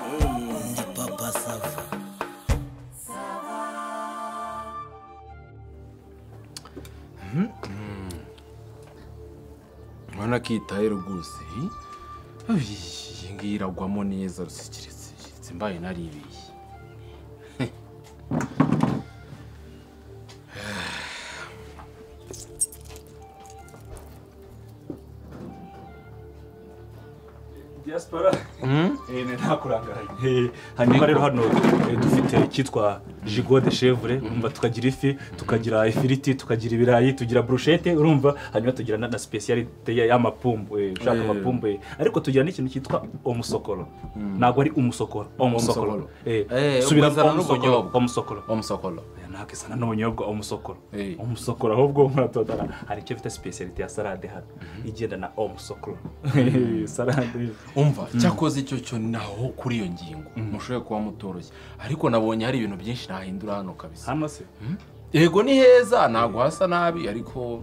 Ndi papa sava. urabona ko iyitaye rwose iyi ngiyi iragwamo neza rusikiritse mbaye naribeye diaspora Eh, ni nta kurangara hanyuma rero hano eh, dufite icyitwa jigo de chevre urumva tukagira ifi tukagira ifiriti tukagira ibirayi tugira brushete urumva hanyuma tugira na- na specialite ya- y'amapumbu eh, ushaka Eh. amapumbu eh. ariko tugira n'ikintu cyitwa omusokoro ntabwo ari umusokoro omusokoro Eh, Eh, subira ukazana omusokoro n'ubunyobwa. omusokoro umusokoro ntabwo isa n'ubunyobwa umusokoro Eh. umusokoro ahubwo muratodara hari icyo bita specialite ya salade hano igenda na omusokoro salade umva cyakoze icyo cyo naho kuri iyo ngingo mushoboye kuba mutoroshye ariko nabonye hari ibintu byinshi nahindura hano kabisa hano se yego ni heza ntabwo hasa nabi ariko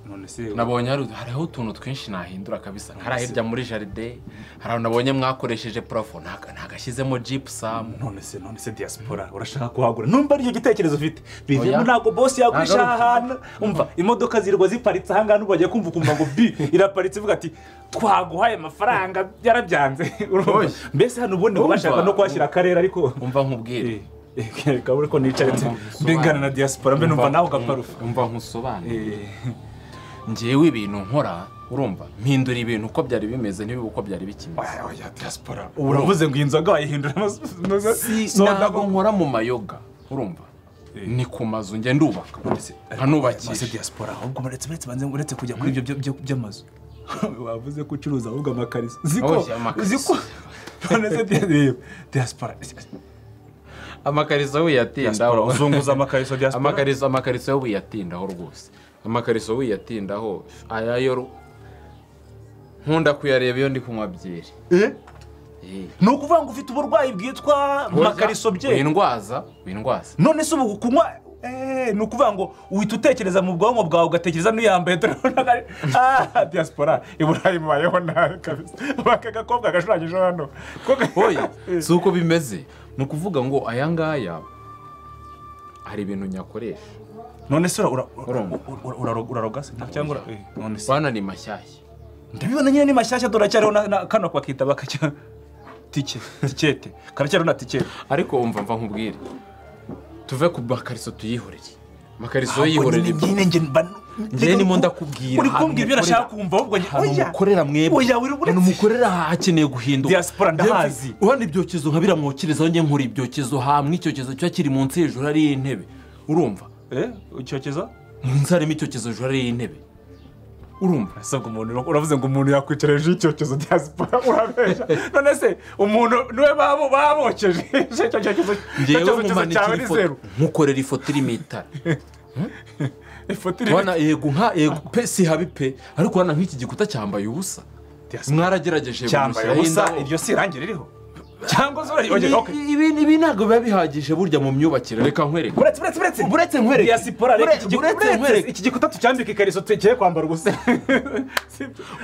none se nabonye hari- hariho utuntu twinshi nahindura kabisa nkari hirya muri jaride hari ahantu nabonye mwakoresheje purafo ntaga- ntagashyizemo jipusamu none se none se diaspora urashaka kuhagura numva aricyo gitekerezo ufite Oya. bivemo ntabwo bosi yagurisha Ntago ari- aha hantu umva imodoka zirirwa ziparitse aha ngaha nubwo bagiye kumva ukumva ngo bi iraparitse ivuga ati twaguhaye amafaranga yarabyanze urumva? Oye. mbese hano ubundi ngo Urumva? bashaka no kuhashyira akarere ariko umva nkubwire kabure ko nicara nse- mbengana na diaspora mbe numva nawe ugaparufa umva nkusobanure Eh, ngewe ibintu nkora urumva mpindura ibintu uko byari bimeze ntibibe uko byari bikimeze oya, oya, diaspora ubu uravuze ngo iyi nzoga wayihindura si ntabwo nkora mu mayoga urumva ni ku mazu njya ndubaka Maze nkanubakisha diaspora ahubwo uretse uretse banze uretse kujya kuri ibyo byo- byo- by'amazu wavuze ko ucuruza ahubwo amakariso ziko Oya, amakariso. ziko none se dia- reba, diaspora amakariso wiyatindaho Diaspora, uzunguza amakariso diaspora amakariso amakariso yo wiyatindaho rwose amakariso wiyatindaho aya yo ru- nkunda kuyareba iyo ndi kunywa byeri Eh? ni ukuvuga ngo ufite uburwayi bwitwa makariso bye windwaza windwaza none se ubu kunywa eh, ni ukuvuga ngo uhita utekereza mu bwonko bwawe ugatekereza n'uyambaye dore urabona ko ari- Ah, diaspora i burayi mubayeho nabi kabisa aka gakobwa gashushanyije hano Ko ga- oya si uko bimeze ni ukuvuga ngo aya ngaya hari ibintu nyakoresha none se ura- ura- Urumva. ura- ura- uraroga se cyangwa ura- eh, none se bana ni mashyashya ndabibona nyine ni mashyashya turacyariho na- na kano bakita bakajya tike tikete karacyariho na tikete ariko umva mva nkubwire tuve ku makariso tuyihorere amakariso Ahubwo yihorere nyine- nyine njye mba- njye nimo ndakubwira uri ahantu kumbwira ibyo nashaka mukorera. kumva ahubwo njye ahantu oya mukorera mwebwe oya uri ahantu buretse mukorera hakeneye guhinduka Diaspora ndahazi. Ndetse urabona ibyokezo nka biriya mwokerezaho njye nkora ibyokezo hamwe icyokezo kiba kiri munsi hejuru hariyo intebe urumva eh ucyokeza munsi harimo icyokezo hejuru hariyo intebe urumva asabwa umuntu uravuze ngo umuntu yakwicara hejuru y'icyokezo diaspora urabesha none se umuntu niwe babo babokeje icyo cyokezo ngewe cyawe nkumanikira ni ifoto zeru nkukorera ifoto iri mu itara ifoto iri urabona yego nka yego pe si habi pe ariko urabona nk'iki gikuta cyambaye ubusa Diaspora. mwaragerageje cyambaye gumushyiraho ubusa indabo. iryo si irangi ririho cyangwa se Ibi- uragenda okay. ibi ibi ntabwo biba bihagije burya mu myubakire reka nkwereke buretse buretse buretse Buretse nkwereke. diaspora reka iki Bure- gi- buretse buretse, nkwereke. iki gikuta tucyambika ikariso tugiye kwambara ubusa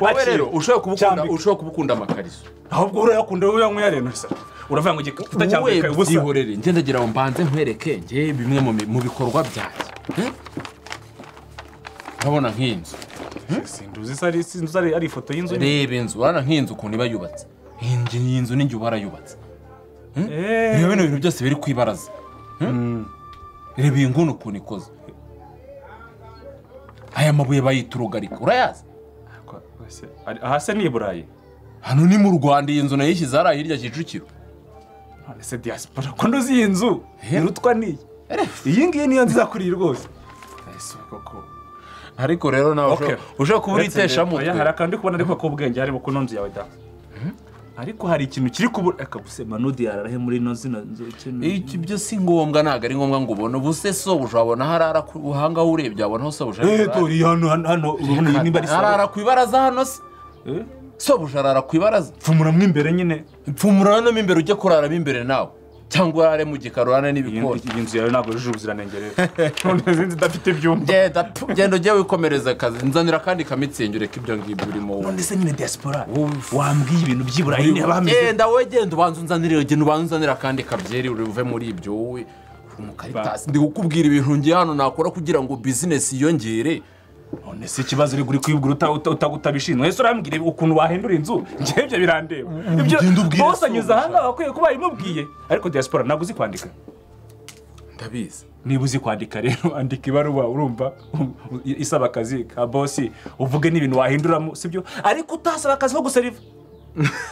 wowe rero ushobora kubukunda Cyambika. ushobora kubukunda amakariso ahubwo urayakunda wowe uyanywera rero se uravuga ngo igikuta wowe cyambika ubusa byihorere njye ndagira ngo mbanze nkwereke njye bimwe mu mi- mu bikorwa byanjye Eh? urabona nk'inzu sinduzi se ari sinduzi ari ari ifoto y'inzu reba inzu urabona nk'inzu ukuntu iba yubatse iyi nzu- iyi nzu n'igihe uba warayubatse Eh, reba bino bintu byose biri ku ibaraza Eh? reba iyi nguni ukuntu ikoze aya mabuye bayita urugarika urayazi kwa- ese ari- aha se ni i burayi hano ni mu rwanda iyi nzu nayishyize hariya hirya kicukiro none se diaspora ko nduzi iyi nzu Eh. irutwa n'iyi iyi ngiyi niyo nziza kuri iyi rwose ese koko ariko rero nawe Okay. ushobora- ushobora kuba uritesha Oya, hari mutwe akantu ndi kubona ariko k'ubwenge harimo ku nonzi yawe da ariko hari ikintu kiri kubura reka gusema nudiyara arahe muri ino zino nzu kino Iki byo si ngombwa ntabwo ari ngombwa ngo ubone ubuse sobuja wabona harara ku buhanga aho urebye wabona aho sobuja ari eh kurara. dore hano hano hano urabona iyi nimba ari arara ku ibaraza hano se Eh? sobuja arara ku ibaraza pfumura mo imbere nyine pfumura hano mo imbere ujye kuraramo imbere nawe cyangwa urare mu gikarurane iyi n'ibikoni iyi nzu yawe ntabwo yujuje ubuziranenge rero none izindi idafite ibyumba genda pfu, genda ujye wikomereza akazi nzanira akandi kamitsingi ureke ibyo ngibyo urimo wowe none se nyine diaspora wambwiye ibintu by'iburayi niba bameze genda wowe genda ubanza unzanire genda ubanza unzanire akandi kabyeri uri buve muri ibyo wowe uri umukaritasi ndi kukubwira ibintu ngiye hano nakora kugira ngo bizinesi yiyongere none se ikibazo uri kuri kwibwira uta- uta- uta- utabishinzwe ese urambwira ukuntu wahindura inzu njyewe ibyo birandeba ibyo ugenda ubwire bose se anyuze aha ngaha akwiye kuba yarimubwiye ariko diaspora ntabwo uzi kwandika ndabizi niba uzi kwandika rero andika ibaruwa urumva isaba akazi ka bosi uvuge n'ibintu wahinduramo sibyo ariko utasaba akazi ko guseriva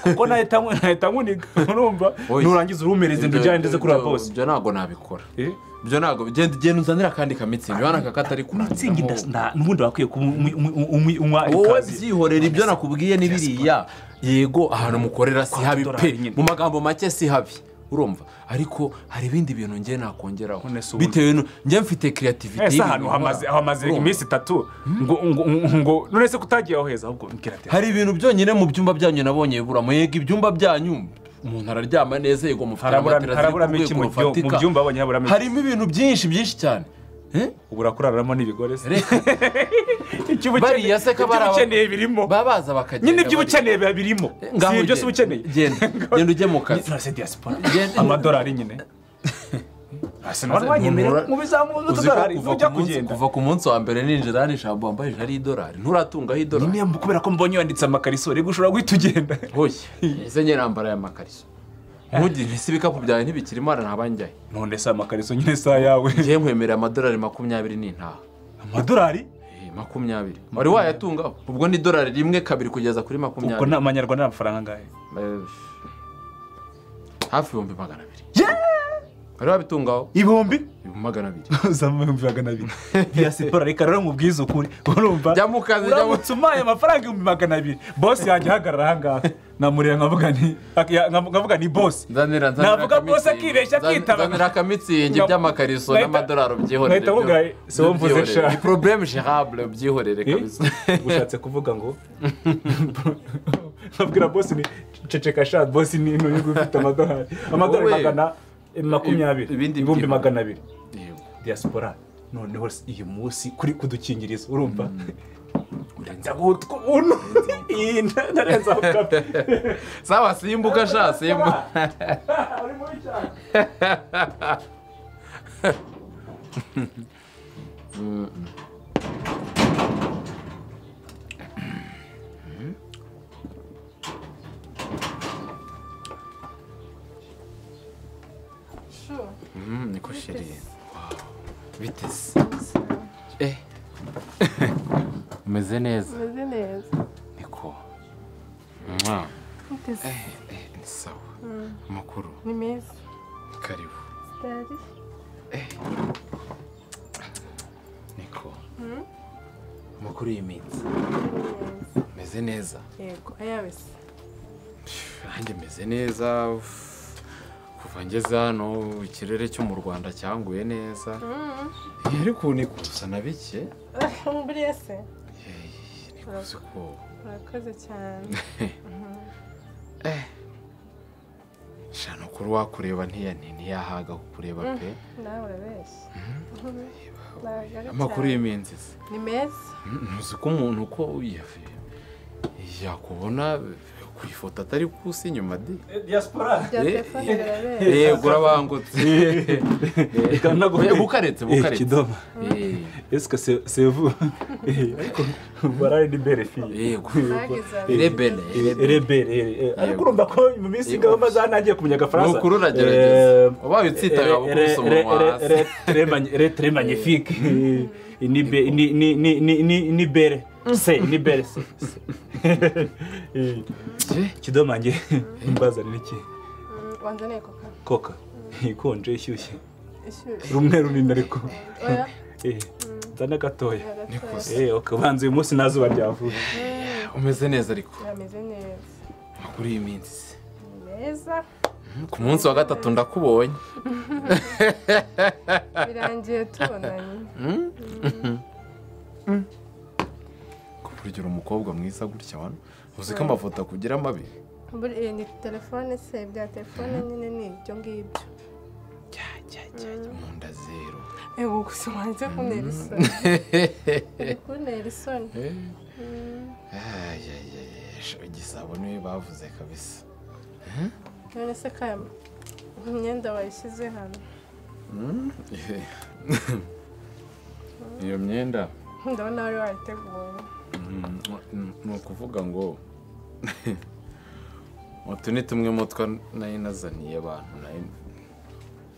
kuko nahita nku- nahita nkuniga urumva Oya. nurangiza urumereze Ibyo- ndujyane ndetse kuri wa ibyo- bosi ibyo ntabwo nabikora Eh? ibyo ntabwo genda genda unzanire akandi kamitsingi urabona aka katari mitsingi kurangiramo nda- nda- n'ubundi wakwiye kuba umwi- umwi- umwi- unywa wowe ikaze byihorera ibyo nakubwiye ni biriya yego ahantu mukorera si habi dolari pe nyine. mu magambo make si habi urumva ariko hari ibindi bintu ngiye nakongeraho None se ubundi- bitewe nu- njye mfite kiriyativite ese ahantu hamaze hamaze iminsi itatu ngo ngo ngo none se kutagiye aho heza ahubwo mbwira ati hari ibintu byonyine mu byumba byanyu nabonye bibura yego ibyumba byanyu umuntu araryama neza yego mufite harabura- amatera ziri haraburamo iki ku mu rwego byo- mu rufatika byumba abonye haburamo iki harimo ibintu byinshi byinshi cyane Eh? ubu urakuraramo n'ibigore se Reka. Icyo uba ukeneye- bariya se ko icyo uba bari aba- ukeneye birimo baba baza bakagenda nyine ibyo bari- ukeneye biba birimo Ngaho si ibyo ugenda. se uba ukeneye Genda. Genda ujye mu kazi. None se diaspora Genda- amadolari nyine Hasi none wanyemera mu bizamuye uzi ko utudolari kuva ntujya ku munsi- kugenda kuva ku munsi wa mbere ninjira hano ijambo wambaye ijari y'idolari nturatungaho idolari nyine kubera ko mbonye wanditse amakariso rero ushobora guhita ugenda hoye ese nyine nambara aya makariso ntugire ese ibikapu byawe ntibikiri imana ntabanjyaye none se amakariso nyine si ayawe ngiye nkwemerera amadolari makumyabiri n'intaha amadolari Eh, makumyabiri wari wayatungaho ubwo ni idolari rimwe kabiri kugeza kuri ubwo makumyabiri ni amanyarwanda ni amafaranga angahe Eh, hafi ibihumbi magana abiri wari wabitungaho ibihumbi ibihumbi magana abiri uzamura ibihumbi magana abiri iya siporo reka rero nkubwize ukuri urumva Jya mu kazi, jya mu- uramutse umpaye amafaranga ibihumbi magana abiri bosi yanjye ahagarara ahangaha namureba nkavuga ni ak- ya- nkam- nkavuga ni bosi nzanira nzanira navuga bose akamitsingi. akibeshya Nzan- akitaba nzanira akamitsingi Nka- by'amakariso Nahita- n'amadolari ubyihorere Nahita mubwira, byo- si wowe mvuze ubyihorere. sha. ni probleme gerable ubyihorere Eh? kabisa ushatse kuvuga ngo babwira bosi ni ceceka sha bosi ni ntuye ufite amadolari amadolari Wowe. magana eh, makumyabiri Ibindi ibihumbi byinshi. magana abiri Yego. diaspora noneho uyu munsi kuri kudukingiriza urumva ndagutuntu iyi narenza aho kapi sawa simbuka sha simbuka Mm, niko sheri biteze eh umeze neza umeze neza niko Mwah. ute se Eh, eh, ni sawa amakuru ni meza karibu sitari niko amakuru y'iminsi meze neza yego ayawe se nanjye meze neza uff. kuva ngeze hano ikirere cyo mu rwanda cyanguye neza Eh, ariko ni gusa na bike buriya se Eh, ni gusa ko urakoze cyane shana kuri wakureba ntiya nti- ntiyahaga kukureba pe nawe urabeshya Ntabwo ari amakuru cyane. y'iminsi se ni meza ntuzi ko umuntu uko yavuye yakubona ku ifoto atari kusa inyuma de diaspora bya Eh, telefone eh, birabera yego urabangutse Reka naguhe- Eh, bukaretse Eh, bukaretse kidomo esike se- sevu Eh, ariko barari ni bere fiye yego ntagize rebele rebele rebere eh, ariko urumva ko mu minsi ingabo maze hanangiye kumenya ni agafaransa ukuri uragerageza ubaye utsitaga gukubise umunwa hasi retere magnifique ni be- ni- ni- ni- ni- ni- ni bere se ni bere se se. Eh, Eh, kidomange mbazanira iki wanzaniye koka koka ikonje ishyushye ishyushye rumwe runini ariko oya Eh, nzane gatoya biragatoya Eh, ukabanza uyu munsi nta zuba ryavuye umeze neza ariko birameze neza kuri iyi minsi se. ni meza ku munsi wa gatatu ndakubonye birangiye tubonanye ku buryo uri umukobwa mwiza gutya wano uzi ko amafoto akugira mabi Buri- eh, ni telefone se bya telefone nyine ni ibyo ngibyo mu nda zero ego gusa wanze kuntera isoni uri kuntera isoni Eh. Ay, ay, ay, ay, sho, igisabo niwe bavuze kabisa none se kaya imyenda wayishyize hano iyo myenda ndabona wari wayiteguye Mm, mm, ni ukuvuga ngo utu ni tumwe mu two nari nazaniye abantu nari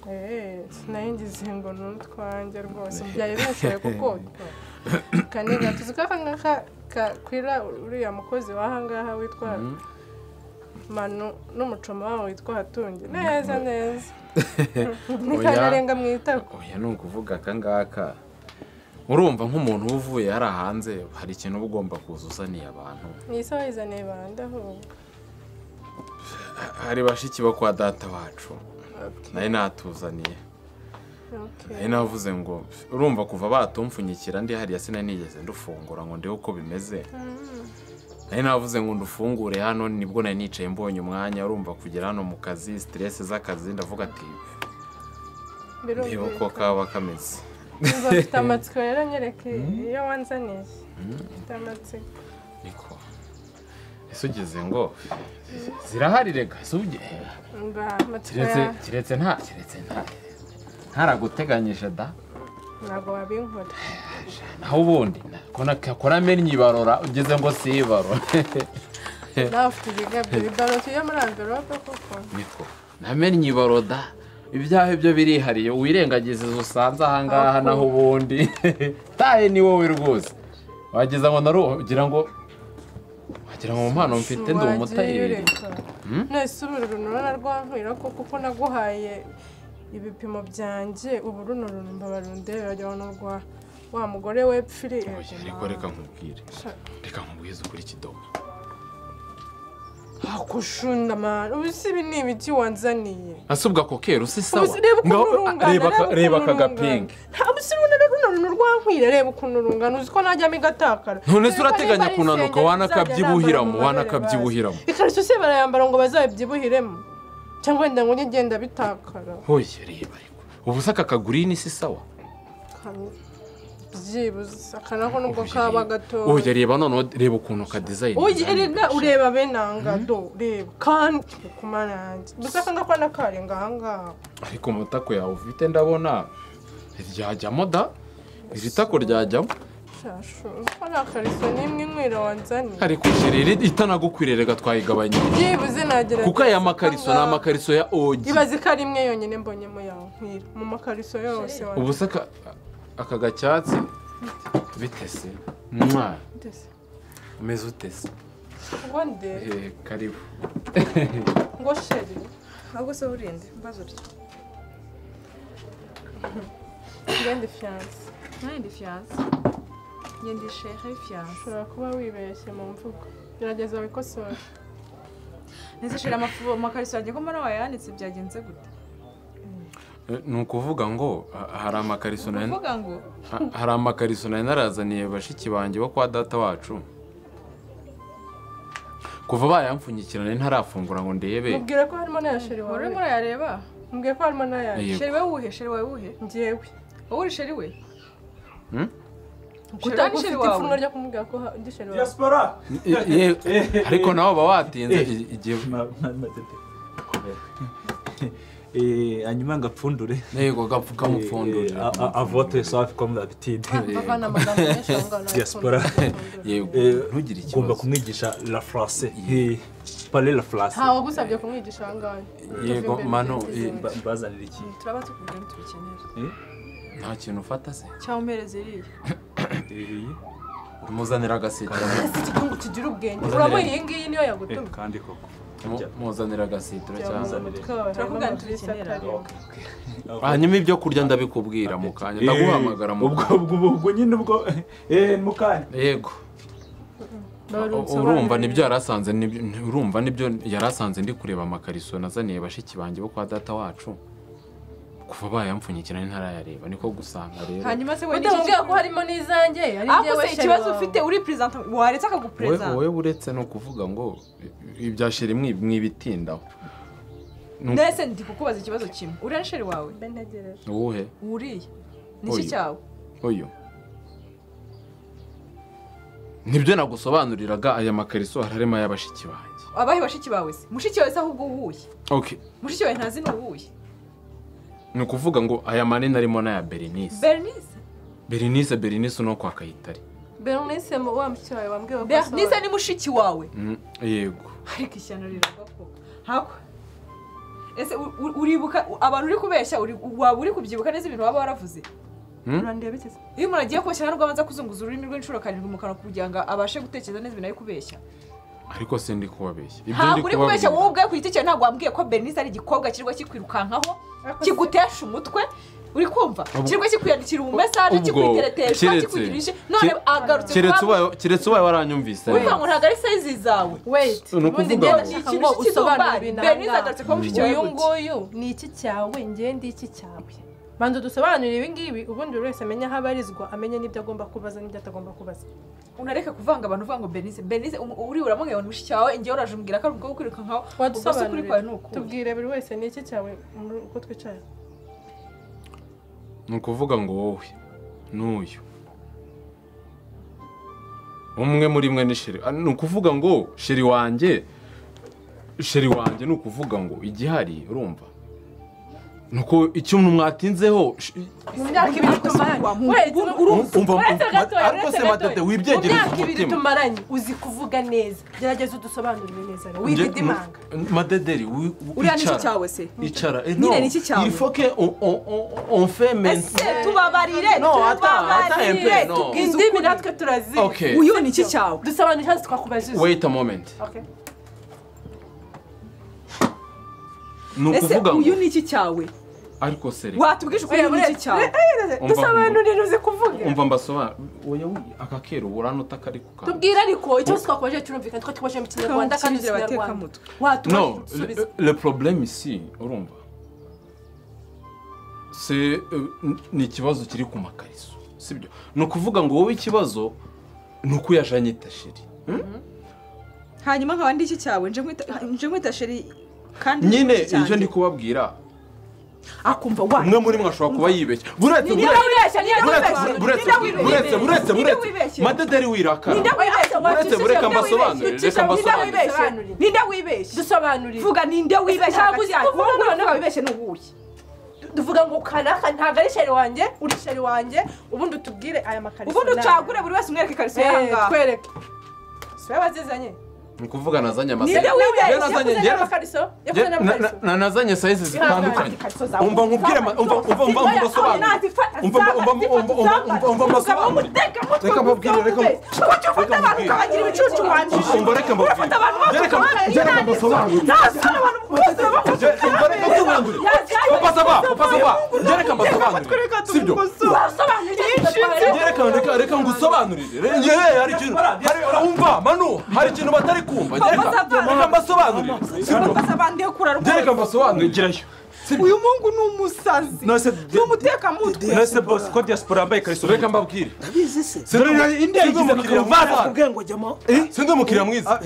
Eh, sinari ngize ngo ni utwanjye rwose byari binashoboye kuko kane gatuzi k'akangaka kakwira uriya mukozi w'ahangaha witwa manu n'umucoma wawo witwa hatungi neza neza ni Oya. kanarenga mu itako oya ni ukuvuga aka ngaka urumva nk'umuntu uba uvuye hariya hanze hari ikintu uba ugomba kuza uzaniye abantu ni isa wayizaniye bande ahubwo hari bashiki bo kwa data wacu nari natuzaniye Okay. nari navuze ngo urumva kuva batumfunyikira ndi hariya sinari nigeze ndufungura ngo ndebe uko bimeze nari navuze ngo ndufungure hano nibwo nari nicaye mbonye umwanya urumva kugera hano mu kazi siteresi z'akazi ndavuga ati ndebe uko birumvikana kaba kameze Ndumva mfite amatsiko rero nyereke iyo wanzaniye mfite amatsiko niko ese ugeze ngo zirahari rega ese uge mba amatsiko kiretse ya kiretse nta kiretse nta ntaraguteganyije da ntabwo wabinkora naho ubundi nakora amenyo ibarora ugeze ngo si ibarora nawe ufite igigabyo bibarutse iyo muri amverope kuko niko namenye ibaroda ibyaha byo birihariye wirengagiza izo usanze ahangaha naho ubundi taye ni wowe rwose wagize ngo naru ugira ngo wagira ngo mu mpano mfite ndi umutayeri nese ubu runtu rwankwira kuko uko naguhaye ibipimo byanjye ubu runo runtu mbabarundebe wagira ngo ni urwa wa mugore wepfiri Oya, ariko reka nkubwire reka nkubwize ukuri kidomo akushunda mani ubu si ibi ni ibiki wanzaniye asubwa kokeru si sawa ubu si reba ukuntu Ngaho- urungana reba aka- reba aka gapingi gapingi ntabwo si runo runo runtu rwankwira reba ukuntu urungana uzi ko najyamo igatakara none se Niba urateganya ari kunanuka isengeri wanakabyibuhiramo nzajya nambara mu wanakabyibuhiramo mabere bazi. ikariso se barayambara ngo bazabyibuhiremo cyangwa wenda ngo njye ngenda bitakara hoye reba ariko ubu se aka kagurini si sawa kamwe byibuze akanako nubwo Oya, kaba reba. gatoya oya reba noneho reba ukuntu ka dizayini Oya, erega ureba benanga do reba kandi ku mana yanjye gusa akangako nakarenga ahangaha ariko mu tako yawe ufite ndabona ryajyamo da iri tako ryajyamo shashu uzi ko nta kariso n'imwe inkwira wanzaniye ariko iri itanagukwiriye reka twayigabanyije byibuze nagerageza kuko aya makariso ni ahangaha. amakariso ya ogi ibaze ko ari imwe yonyine mbonyemo yawe nkwira mu makariso yose ubu se aka- aka gacyatsi bitese mwa wanjye umeze utese ngo Eh, ndebe karibu ngo sheri ahubwo se urinde mbaza urya ngende fiyanse ntayindi fiyanse ngende ishere fiyanse ushobora kuba wibeshye mu mvugo gerageza wikosore nizishira amafu amakariso yanjye ko mbona wayanitse byagenze gute Eh, ni ukuvuga ngo ha- hari amakariso nari uvuga ngo ha- hari amakariso nari narazaniye bashiki banjye bo kwa data wacu kuva bayampfunyikirana ntarafungura ngo ndebe mubwire ko harimo n'aya sheri wari wawe urimo urayareba mubwire ko harimo n'aya Yego. sheri we wuhe sheri wawe wuhe ngewe wowe uri sheri we Hmm? sheri we kuko ni ufite sheri ipfunwe wawe ryo kumubwira ko ha- ndi sheri wawe diaspora Ye- ariko nawe uba watinze Eh. i- igihe Ma- ma- ma- tete. Eh, hanyuma ngapfundure yego gapfu Eh, kamupfundurira a- a- avote safi comme d'habitude bavana amagambo menshi aho ngaho Diaspora. yego Eh, ntugire ugomba ikibazo kumwigisha la france Eh, parler la france ntawe agusabye kumwigisha aho ngaho yego mano eh, Ba- mbazanire iki turaba tukubwira tubikenera nta kintu ufata se cyangwa umpereze iriya Eh, muzanira agasitiro ikigungu kigira ubwenge urabona iyi ngiyi niyo eh, yagutumye kandi koko Mu- muzanira agasitiro cyangwa turakubwira tubikenera hanyuma ibyo kurya ndabikubwira mu kanya ndaguhamagara mu ubwo kanya ubwo ubwo nyine ubwo eh mukanya yego urumva nibyo yarasanze nibyo- urumva nibyo yarasanze ndi kureba amakariso nazaniye bashiki banjye bo kwa data wacu kuva bayampfunyikira ntarayareba niko gusanga rero hanyuma se ujya mubwira ko harimo n'izanjye ari ariko njyewe se ikibazo sheri wawe. ufite uri perezida waretse wowe akaguperezida wowe uretse no kuvuga ngo ibya sheri mwibitindaho ndetse ndi kukubaza ikibazo kimwe uriya nsheri wawe mbe ntegereje uwuhe uriya nicyo Oya. cyawe uyu nibyo nagusobanuriraga aya makariso hararema y'abashiki banjye abahe bashiki bawe se mushiki wawe se ahubwo uwuhe ok mushiki wawe ntazi ni uwuhe ni ukuvuga ngo aya manini arimo n'aya berenice bernice berenice berenice no kwa kayitare bernice mu- wa mushiki wawe wambwiye ko bernice asohora ni mushiki wawe Mm, yego ariko ishyano riravuga ko hako ese u- u- uribuka u- abantu uri kubeshya uri- waba uri kubyibuka neza ibintu waba waravuze Hmm? urandeba iki se iyo umuntu agiye kubeshya ntabwo abanza kuzunguza ururimi rw'inshuro karindwi mu kanwa kugira ngo abashe gutekereza neza ibintu ari kubeshya ariko si ndi kubabeshya ibyo ndi ntabwo uri kubeshya wowe kubabwira ubwawe ku giti cyawe ntabwo wambwiye ko bernice ari igikobwa kirirwa kikwirukankaho kigutesha umutwe uri kumva kirirwa kikwiyandikira ubumesaje ubwo, kikwiteretesha keretse- kikugirije none kere- agarutse keretse kuba- ubaye- keretse ubaye waranyumvise uvuga ngo ntabwo ari sayizi zawe weyiti Ni ubundi ukuvuga ngo- njyewe nshaka ngo usobanure ibintu aha bernice ngaha agarutse kuba mushiki wawe uyu gute nguyu ni iki cyawe njye ndi iki cyawe banza dusobanurire ibi ngibi ubundi buri wese amenye aho abarizwa amenye n'ibyo agomba kubaza n'ibyo atagomba kubaza unareka kuvanga abantu uvuga ngo bernice bernice umu- uri uramubwira ngo mushiki wawe njyewe uraje umbwira ko ari umukobwa ukwiruka nkawe ubwo se ukuri kwawe ni wadusobanurire ukuhe tubwire buri wese ni iki cyawe muri- uko twicaye ni ukuvuga ngo wowe n'uyu umwe muri mwe ni sheri Ah, ni ukuvuga ngo sheri wanjye sheri wanjye ni ukuvuga ngo igihari urumva ni uko ikintu mwatinzeho sh- mu myaka ibiri tumaranye weyiti Umva, uretse umva, gatoya ariko uretse se matete, gatoya mu wibyegere myaka ku ibiri mutima. tumaranye uzi kuvuga neza gerageza udusobanurire neza rero wibidimanga Nje- madederi wi- wi- uriya ni iki icara. cyawe se icara eh, Nyine ni iki cyawe? il faut que on- on- on- on fait ese maintenant tubabarire No, ata- ata tubabarire MP, no. tubwize indimi ukuri natwe turazi Okay. uyu ni iki cyawe dusobanurire ikibazo twakubajije wait a moment Okay. ni ese ukuvuga ngo uyu ni iki cyawe ariko se reka watubwije ukuri uyu ni iki cyawe Umva, dusobanurire uzi kuvuga umva mbasobanura oya wi- aka kero uranota kari ku kantu tubwire ariko ikibazo twakubajije turumvikana twari tubajije mu kinyarwanda kandi uzi Kamukirizira ikinyarwanda abatekamutwe. watubajije Non, udusubize le, le problème ici, urumva c'est, euh, n- ni ikibazo kiri ku makariso sibyo ni ukuvuga ngo wowe ikibazo ni uko uyajanye itasheri hmm? hanyuma nkaba ndi iki cyawe nje nkwita- nje nkwita sheri kandi nyine ni iki cyanjye. icyo ndi kubabwira akumva wa umwe muri mwe ashobora kuba yibeshya buretse Ninde buretse- wibeshya ninde buretse- wibeshya buretse- ninde buretse wibeshya buretse Ninde buretse wibeshya? madederi ninde wirakara wibeshya Buretse bureka Ninde mbasobanurire, wibeshya? reka mbasobanurire. Ninde wibeshya? ninde wibeshya dusobanurire vuga ninde wibeshya Ntabwo uzi hagati kuvuga, yawe? wowe none noneho wibeshye ni uwuhe tuvuga ngo karaka ntabwo ari sheri wanjye uri sheri wanjye ubundi utubwire aya makariso ubundi ucagure buri wese umwereke ikariso y'ahangaha twereke si we wazizanye ni ukuvuga nazanye Ninde amaseri wibeshye? Njye nazanye- Yakuze njye- n'amakariso? Yakuze Njye- na- n'amakariso? na- na- nazanye sayizi zitandukanye Ikariso zawe. umva nkubwire ama- umva umva umva Oya, mbasobanurire Aho nazifata, Umva- umva- umva- zafata, umva- umva- umva- umva mbasobanurire. zafata. Reka mbabwire, reka mb- Kuki ufata abantu mbabwire. ukabagira ibicucu wanjije? umva reka Ufata abantu mbabwire Njye bose reka ukabagira njye reka inani. mbasobanurire Nasura abantu bose baba- Je- umva reka mbasobanurire upasa ba upasa ba njye reka mbasobanurire sibyo Wasobanurira ibyo njye reka reka reka ngusobanurire Re- njye hari ikintu hari- umva manu hari ikintu batari kumva njye reka Upasa ba. reka mbasobanurire sibyo Ufata abantu yo kurara njye reka mbasobanurire gerayo uyu mungu ni umusazi nase ni umutekamutwe nase bose ko diaspora yambaye ikariso reka mbabwire ndabizi se yagize sinzi umukiriya mwiza nakubwiye ngo jyamo sinzi umukiriya mwiza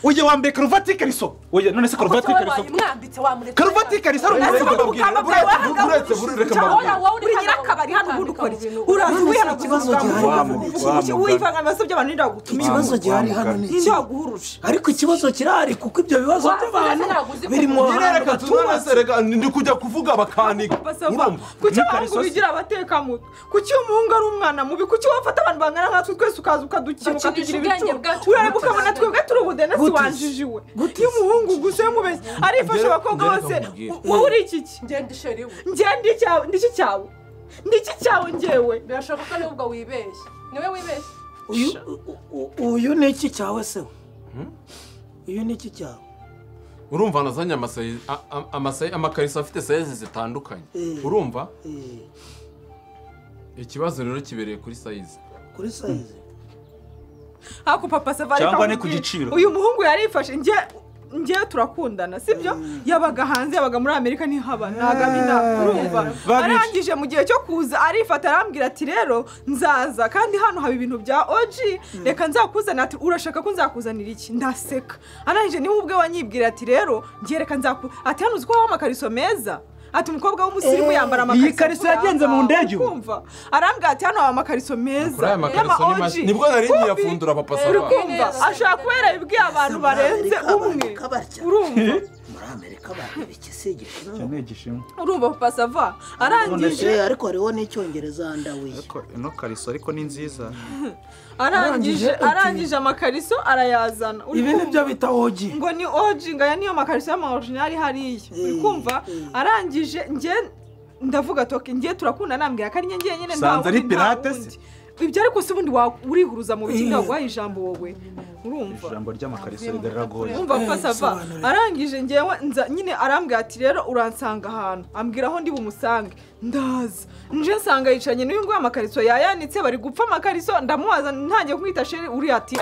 ujye wambaye karuvati y'ikariso oya none se karuvati y'ikariso wayimwambitse wamuretse karuvati y'ikariso ari Reka umurego mbabwire buretse buretse buretse reka mbabwire uri nyirakabari hano ubundi ukora iki uraza None se wihana ikibazo gihari hano ni iki? kuvuga wivanga mu bibazo by'abantu ninde wagutumiye ikibazo gihari hano ni ninde iki waguhuruje ariko ikibazo kirahari kuko ibyo bibazo Wavuze by'abantu ntabwo uzi biri mu kuvuga. njye hantu reka batubatse tunanase reka ndi kujya kuvuga bakaniga urumva kuki abahungu bigira abatekamutwe kuki umuhungu ari umwana mubi kuki wafata abantu bangana nkatwe twese ukaza ukadukina Bakinisha ukatugira ubwenge ibicucu bwacu. urareba ukabona twebwe turi ubudenesi Gutizi. wanjijiwe iyo umuhungu gusa mubeshya arifasha abakobwa Ngere- bose ngere kamubwire. u- wowe uri iki ki ngenda isheri we njye ndi cyawe ndi iki cyawe ndi iki cyawe njyewe birashoboka ko nubwo wibeshye niwe wibeshye uyu u- u- uyu ni iki cyawe se we uyu ni iki cyawe urumva nazanye amasayi- a- a- amasayi- amakariso afite sayizi zitandukanye Eh. urumva Eh, ikibazo rero kibereye kuri sayizi kuri sayizi ako papa savari Cyangwa ni kamubwira. ku giciro. uyu muhungu yarifashe njye ngewe turakundana sibyo yabaga hanze yabaga muri amerika ntihaba ntagamina urumva arangije mu gihe cyo kuza arifata arambwira ati rero nzaza kandi hano haba ibintu bya oji reka nzakuzanira ati urashaka ko nzakuzanira iki ndaseka arangije niba ubwe wanyibwira ati rero ngewe reka nzakuzanira ati hano uzi ko habaho amakariso meza ati umukobwa w'umusirimu yambara amakariso iyi kariso yagenze mu ndege ubu. ukumva arambwira ati hano haba amakariso meza Kuri aya makariso ni y'ama-OG. mashya nibwo nari ngiye afundura papa saba urumva ashobora kubera ibibwiye abantu barenze umwe Amerika barya. urumva muri amerika bareba ikisi igishinwa ni igishinwa urumva papa sava arangije none ariko hariho n'icyongereza ndawiye ariko ino kariso ariko ni nziza arangije Arangije ati- arangije amakariso arayazana ibi ni byo urumva bita ogi ngo ni oji ngaya niyo makariso y'amaorijinari hariya uri kumva arangije nge ndavuga toke nge turakunda nambwira ko ari nge nge nyine nta Sanze ari wundi nta pirate se? wundi ibyo ariko si ubundi wa- urihuruza mu bikindi Eh. waguhaye ijambo wowe urumva ijambo ry'amakariso riraragoye umva Eh, pasava bisobanure. arangije ngewe nza nyine arambwira ati rero uransanga ahantu ambwira aho ndi bumusange ndaza nje nsanga yicanye n'uyu nguyu amakariso yayanitse bari gupfa amakariso ndamubaza ntangiye kumwita sheri uriya ati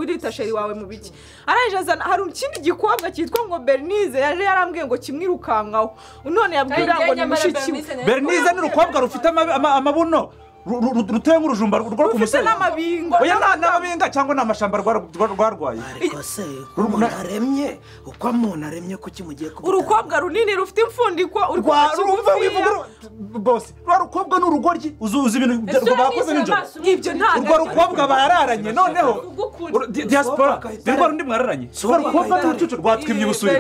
urita sheri wawe mu biki arangije azana hari ikindi gikobwa cyitwa ngo bernize yari yarambwiye ngo kimwirukankaho none yabwira ngo ni mushiki we bernize ni urukobwa rufite ama- ama- amabuno ru- ru- ru- ruteye nk'urujumba rwo ku rufite musaya n'amabingo oya nta n'amabinga cyangwa ni amashamba rwa- rwa- rwarwaye ariko se uko umuntu aremye uko umuntu aremye kuki mugiye kubita urukobwa runini rufite impfundiko rwa rumva urukobwa wivuga ru- bose rwa rukobwa ni urugoryi uzi uzi ibintu bya- Ese bakoze nijoro ibyo ntabwo urwo rukobwa bararanye noneho uru- di- diaspora Bakayitare. ni rwa rundi mwararanye si urwo rukobwa ni urucucu rwatwimye ubusurira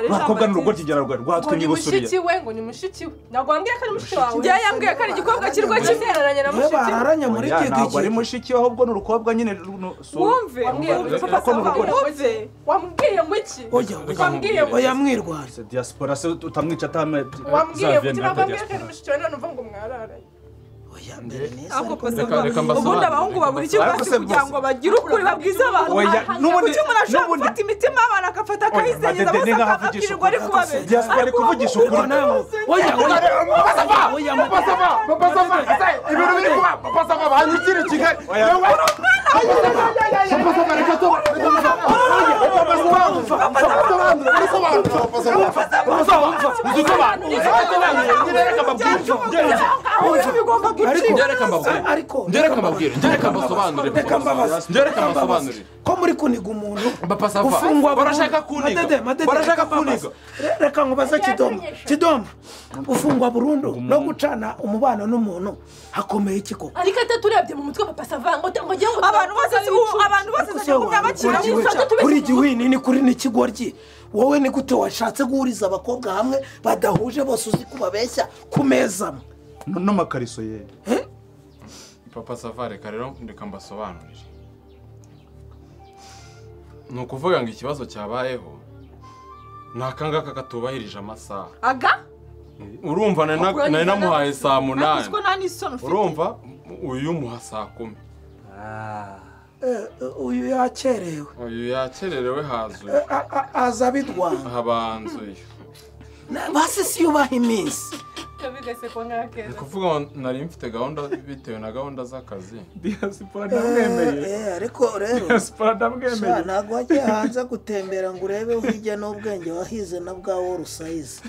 rwa rukobwa ni urugoryi rwarwaye ngo rwatwimye ni ubusurira mushiki we ngo ni mushiki we ntabwo wambwiye ko ari mushiki wawe njya yambwiye ko ari igikobwa kirwa kimwe kimwereranye na niwe mushiki we bararanye muri Oya, iki ntabwo ari gihe mushiki we ahubwo ni urukobwa nyine ru- nu- si ubu. wumve wambwiye ngo wumve iki papa Ko ni sava, urugore. wamubwiye- wamubwiye ngo iki oya wambwiye ngo oya iki mwirwaje Se diaspora se utamwica atame wambwiye ngo iki zaviyeni ntabwo ariko wambwiye ko ari diaspora mushiki we none uva ngo mwararanye oya mbere neza ako ariko pasa Reka- reka mbasobanurire. ubundi abahungu babura icyo Ariko basi se kugira bose- ngo bagire ukuri babwize abantu Oya, n'ubundi- kuki umuntu ashobora n'ubundi- gufata imitima y'abantu agafata akayizengereza amadede bose nk'aho avugisha akababwirirwa ari ukuri. kubabera diaspora ari kuvugisha ukuri oya oya oya ibintu biri kuba papa sava banyikira kigali ariko Njye reka mbabwire. ariko njye reka mbabwire njye reka mbasobanurire reka mbabaze njye reka mbasobanurire ko muri kuniga umuntu Papa Sava, ufungwa barashaka burundu. kuniga. Madede, madede, Barashaka reka mbabaze. kuniga. Re- reka nkubaze kidomo kidomo ufungwa burundu no gucana umubano n'umuntu hakomeye iki koko ariko ate turebye mu mutwe papa sava ngo ngo njye ngo abantu bose si ubu abantu bose Ariko se bajya kumenya wawe bakira kuri giwe- tubise igihwi- kuri gusa mu igihwini ni kuri n'ikigoryi wowe ni gute washatse guhuriza abakobwa hamwe badahuje bose uzi ko babeshya ku meza amwe n'amakariso ye papa sava reka rero reka mbasobanurire ni ukuvuga ngo ikibazo cyabayeho ni akangaka katubahirije amasaha aga urumva nari na- nari namuhaye saa ntabwo munani ko nta n'isoni ufite urumva uyu muha saa kumi Eh, eh, uyu yakerewe uyu yakererewe hazuye Eh, a- a- aza abidwanya habanzuye Na- basi si yubaha iminsi bigasekwa ni nk'akeza ukuvuga ngo nari mfite gahunda bitewe na gahunda z'akazi diaspora Eh, ndamwemeye eh, ariko rero diaspora sha, ndamwemeye ntabwo wajya hanze gutembera ngo urebe hirya n'ubwenge wahize na bwawo rusayizi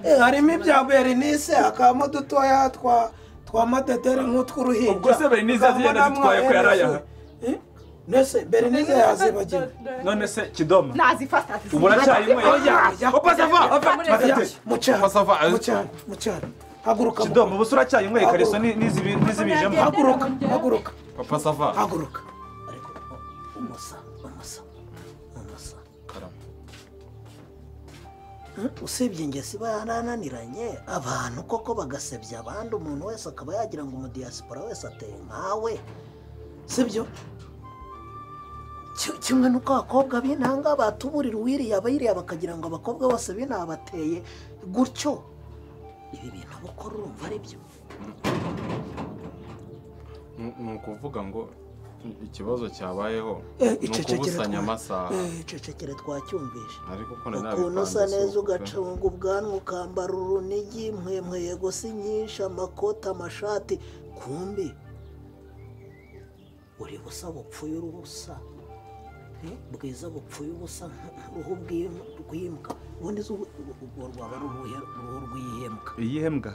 Eh, harimo ibya berinise hakabamo udutoya twa twa madedere nk'utw'uruhinja Ubwo se Berenice yaziye hakabamo anazitwaye ko yari ayaha? Eh, nese berinise yazibagiwe none se kidoma nazifata ubu uracyayinyweye papa sava matete mucyaro Pasa va- mucyaro mucyaro haguruka kidoma ubu se uracyayinyweye kariso ni- n'izibi- n'izibijemo haguruka haguruka papa sava haguruka ariko umusa umusa umusa karama usibye ingesi barananiranye abantu koko bagasebya abandi umuntu wese akaba yagira ngo umudiyasipora wese ateye nkawe sibyo Ki- kimwe n'uko abakobwa b'intanga batuburira uwiriye abayiriya bakagira ngo abakobwa bose b'inaha bateye gutyo ibi bintu bukora urumva ari byo Ni- ni ukuvuga ngo i- ikibazo cyabayeho Eh, ni icecekere ukubusanya twa- amasaha eh, icecekere twacyumvise ariko ko nari ukuntu usa nabipanze neza si uko pe. ugacunga ubwanwa ukambara urunigi mwemwe yego si nyinshi amakoti amashati kumbi uri busa bupfuye urubusa bwiza bupfuye ubusa nk'uruhu rw'im- rw'imbwa ubundi zo urwo rwaba ari uruhe- uruhu rw'ihembwa iyi hembwa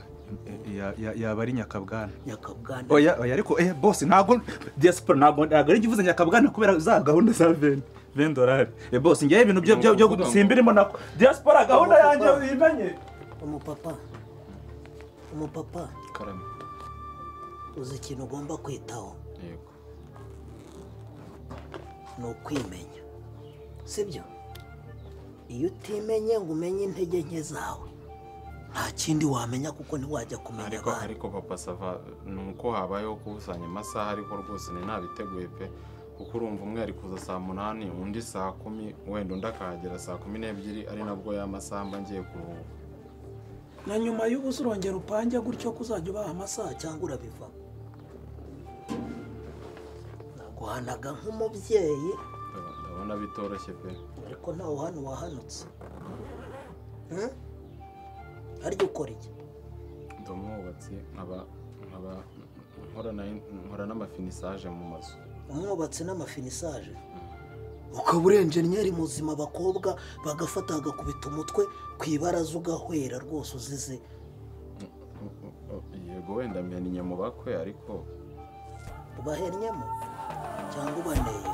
eh, ya- ya- yaba ari nyakabwana nyakabwana oya oya ariko eh bose ntabwo diaspora ntabwo ntabwo ari jya uvuze nyakabwana kubera za gahunda za veni veni dorari eh bose ngewe ibintu byo byo byo Ukuvuga ngo- simbirimo nako diaspora gahunda yanjye uyimenye umupapa umupapa karame uzi ikintu ugomba kwitaho yego ni ukwimenya sibyo iyo utimenye ngo umenye intege nke zawe nta kindi wamenya kuko ntiwajya kumenya ariko abantu ariko papa sava ni uko habayeho gukusanya amasaha ariko rwose ni ntabiteguye pe kuko urumva umwe ari kuza saa munani undi saa kumi wenda undi akahagera saa kumi n'ebyiri ari nabwo ya masaha mba ngiye kuruhuka na nyuma y'ubusa urongera upange gutyo kuzajya ubaha amasaha cyangwa urabiva naguhanaga nk'umubyeyi Ndabona- ndabona bitoroshye pe ariko ntawe hano wahanutse Hmm? harya ukora iki ndi umwubatsi nkaba nkaba nkora na nkora n'amafinisaje mu mazu umwubatsi n'amafinisaje ukaba urenjeniyeri muzima abakobwa bagafata bagakubita umutwe ku ibaraza ugahwera rwose uzize yego wenda mpenye mu bakwe ariko ubahennyemo cyangwa ubaneye